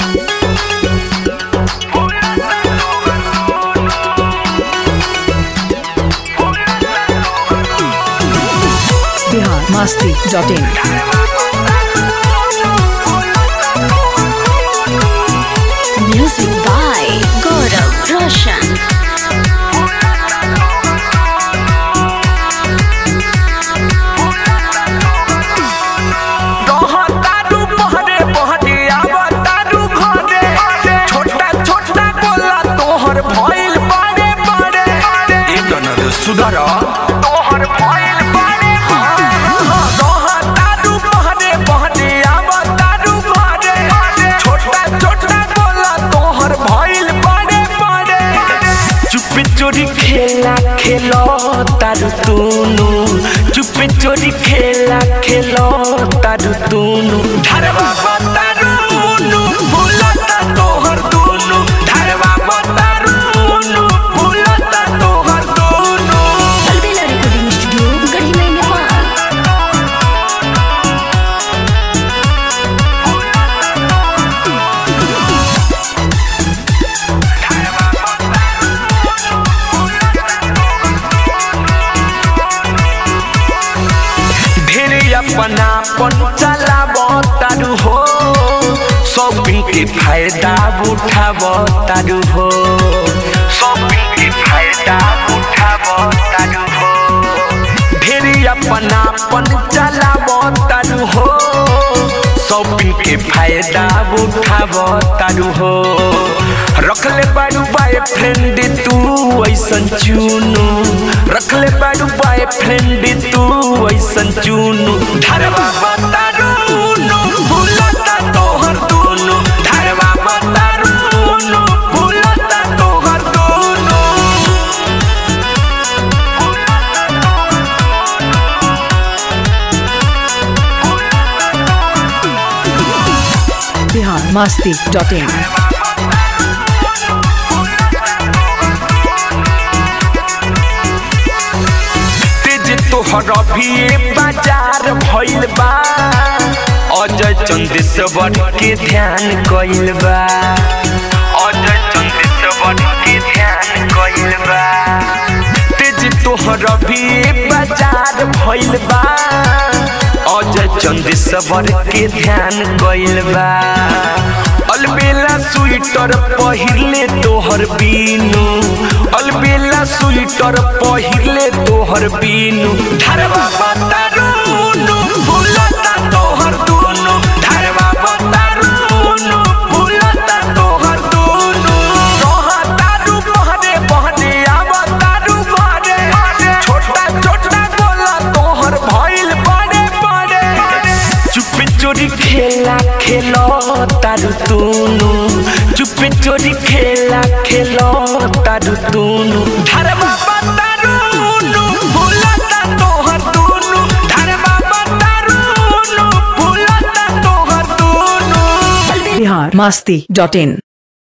Bihar Masti dot in Music by Gaurav Roshan. रहतारू पहरे पहरे आवतारू घरे छोटा छोटा गोला तोहर भइल बड़े बड़े ए गनर सुधर तोहर भइल बड़े रहतारू पहरे पहरे आवतारू घरे छोटा छोटा गोला तोहर भइल बड़े बड़े चुपे चोरी खेला खेलो तारू तूनु चुपे चोरी खेला खेलो तारू तूनु धरवा बतारूनु भूलता तोहर दूनु धरवा बतारूनु भूलता तोहर दूनु Albela Recording Studio, Garhimai, Nepal. ढेरे अपना पन चलाब तारू हो शॉपिंग के फायदा उठाब तारू हो शॉपिंग के फायदा उठाब तारू हो ढेरे अपना पन चलाब तारू हो शॉपिंग के फायदा उठाब तारू हो रखले बारू बाय फ्रेंड तू ऐसन चुनु रखले बारू बाय फ्रेंड तू ऐसन चुनु धरवा बतारूनु भूलता तोहर दूनु धरवा बतारूनु भूलता तोहर दूनु बिहार मस्ती डॉट इन तेज तोहर भी बाजार भइल बा अजय चंदेश्वर के ध्यान कइल बा अजय चंदेश्वर के ध्यान कइल बा तेज तोहर भी बाजार भइल बा अजय चंदेश्वर के ध्यान कइल बा अलबेला स्वेटर पहिरले तोहर बीनू अलबेला स्वेटर पहिरले तोहर बीनू धरवा बतारूनु भूलता तोहर दूनु धरवा बतारूनु भूलता तोहर दूनु रहतारू बहरे बहरे आवतारू घरे छोटा छोटा गोला तोहर भइल बड़े बड़े चुपे चोरी खेला खेलो तारू तूनु चुपे चोरी खेला खेलो तारू तूनु धरवा बतारूनु भूलता तोहर दूनु धरवा बतारूनु भूलता तोहर दूनु बिहार मस्ती डॉट इन